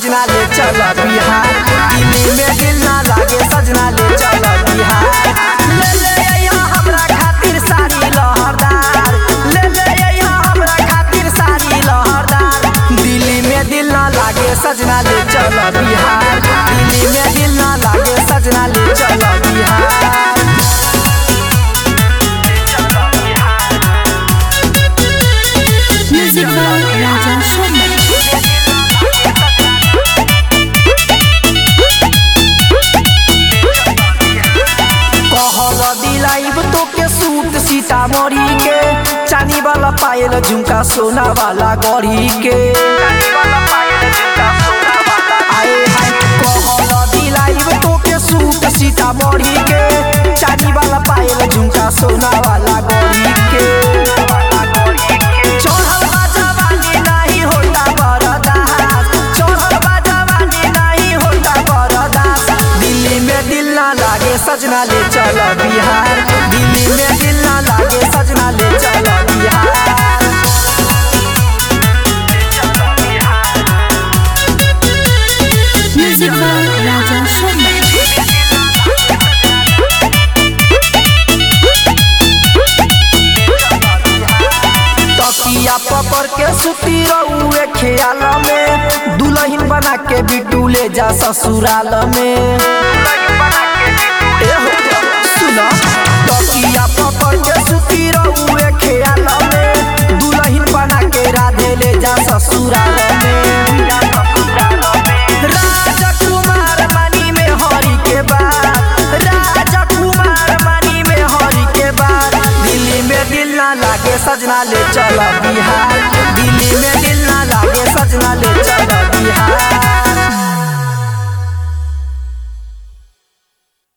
सजना ले चल बिहार दिल्ली में दिल ना लागे सजना ले चल बिहार ले ले अइहा हमरा खातिर साड़ी लहरदार ले ले अइहा हमरा खातिर साड़ी लहरदार दिल्ली में दिल ना लागे सजना ले चल बिहार दिल्ली में दिल ना लागे सजना ले चल Bihar Music by Raja Sharma. कहल दिलाइब तोके सूट सीतामढ़ी के चानी वाला पायल झुमका सोना वाला गढ़ी के आए हाय कहल दिलाइब तोके सूट सीतामढ़ी के चानी वाला पायल झुमका सोना वाला गढ़ी के चढ़ल बा जवानी नाही होता बरदास चढ़ल बा जवानी नाही होता बरदास दिल्ली में दिल ना लागे सजना ले चल बिहार दिल्ली में दिल ना लागे सजना ले चल Bihar Music by Raja Sharma. तकिया पकड़ के सुती रहुए ख्याल में दुल्हन बना के बिटू ले जा ससुराल में ए हो, सुना तकिया पकड़ के सुती रहुए ख्याल में दुल्हन बना के राधे ले जा ससुराल में राजकुमार मानी में हरि के बात राजकुमार मानी में हरि के बात दिल्ली में दिल ना लागे सजना ले चल बिहार दिल्ली में दिल ना लागे सजना ले चल बिहार